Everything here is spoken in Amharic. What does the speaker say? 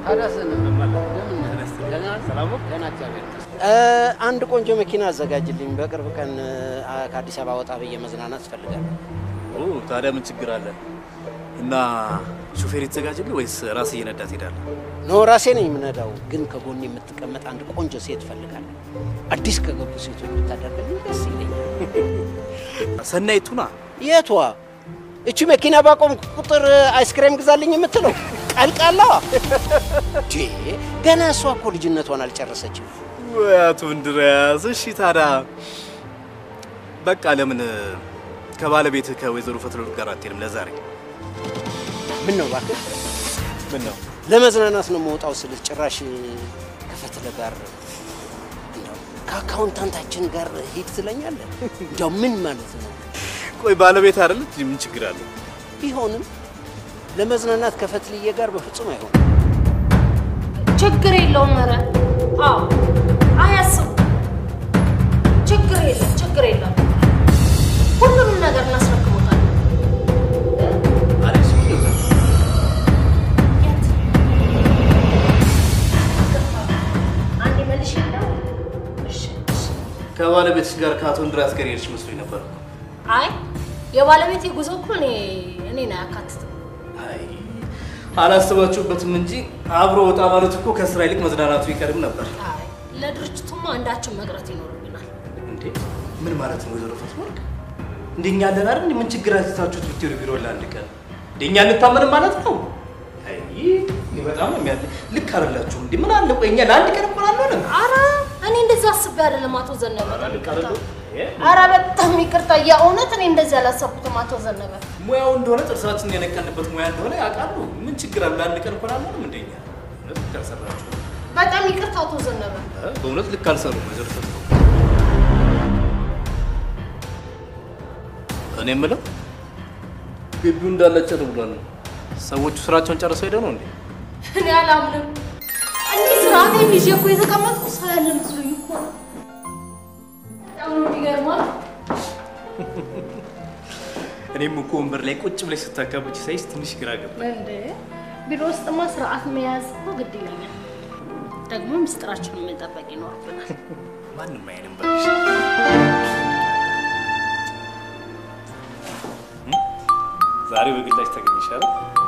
ታዲያስ እንደምን ደህና ሰላም ደህና እግዚአብሔር ይመስገን። አንድ ቆንጆ መኪና አዘጋጅልኝ። በቅርብ ቀን አ፣ ከአዲስ አበባ ወጣ ብዬ መዝናናት እፈልጋለሁ። ኦ ታዲያ ምን ችግር አለ? እና ሹፌር ይዘጋጅልህ ወይስ ራስህ እየነዳ ትሄዳለህ? ኖ ራሴ ነኝ የምነዳው፣ ግን ከጎን የምትቀመጥ አንድ ቆንጆ ሴት እፈልጋለሁ። አዲስ ከገቡ ሴቶች ብታደርግልኝ ደስ ይለኛል። ሰናይቱና የቷ? እቺ መኪና ባቆም ቁጥር አይስክሬም ግዛልኝ የምትለው ቀልቃላዋ? ዴ ገና እሷ እኮ ልጅነቷን አልጨረሰችም። ወይ አቶ እንድርያስ። እሺ ታዲያ በቃ ለምን ከባለቤትህ ከወይዘሮ ፈትለወርቅ ጋር አትሄድም ለዛሬ? ምን ነው እባክህ፣ ምን ነው ለመዝናናት ነው መውጣው ስልህ ጭራሽ ከፈትለ ጋር እንደው ከአካውንታንታችን ጋር ሂድ ትለኛለህ? እንደው ምን ማለት ነው? ቆይ ባለቤት አይደለች? ምን ችግር አለው? ቢሆንም ለመዝናናት ከፈትልዬ ጋር በፍጹም አይሆንም። ችግር የለውም። ኧረ አዎ፣ አያስቡ። ችግር የለም፣ ችግር የለም። ሁሉንም ነገር እናስረክቦታል። የት? አንዴ መልሽ የለም። እሺ፣ እሺ። ከባለቤትሽ ጋር ከአቶ እንድርያስ ጋር ሄድሽ መስሎኝ ነበር። አይ የባለቤት የጉዞ እኮ እኔ እኔን አያካትትም። አይ አላስባችሁበትም እንጂ አብሮ ወጣ ማለት እኮ ከስራ ይልቅ መዝናናቱ ይቀድም ነበር። አይ ለድርጅቱማ አንዳችን መቅረት ይኖርብናል። እንዴ ምን ማለት ነው ወይዘሮ ፈትለወርቅ? እንደኛ ያለን አይደል? ምን ችግር አስታችሁት ብትሄዱ ቢሮ ለአንድ ቀን እንደኛ እንታመንም ማለት ነው? አይ ይህ በጣም ነው የሚያለ ልክ አይደላችሁም። እንዴ ምን አለ ቆይ እኛ ለአንድ ቀን እንኳን አንሆንም። አረ እኔ እንደዛ አስቤ አይደለም አቶ ዘነበ። አረ በጣም ይቅርታ፣ የእውነት እኔ እንደዚህ አላሰብኩትም አቶ ዘነበ። ሙያው እንደሆነ ጥርሳችንን የነቀንበት ሙያ እንደሆነ ያውቃሉ። ምን ችግር አለ? ለአንድ ቀን እንኳን አንሆንም። እንደኛ እውነት ልክ አልሰራችሁ። በጣም ይቅርታ አቶ ዘነበ። በእውነት ልክ አልሰሩም ወይዘሮ ፈትለወርቅ። እኔ የምለው ግቢው እንዳለ ጭር ብሏል። ሰዎቹ ስራቸውን ጨርሰው ሄደው ነው እንዴ? እኔ አላምንም። እንዲህ ስርዓቴን ይዤ እኮ የተቀመጥኩ ሰው ያለ መስሎኝ እኮ ነው። በጣም ነው የሚገርመው። እኔም እኮ ወንበር ላይ ቁጭ ብለሽ ስታካብች ሳይሽ ትንሽ ግራ ገባ። እንዴ ቢሮ ውስጥማ ስርዓት መያዝ እኮ ግድ ይለኛል። ደግሞ ምስጢራችንን መጠበቅ ይኖርብናል። ማንም አይንም በልሽ። ዛሬ በግላጭ ተገኘሽ አይደል?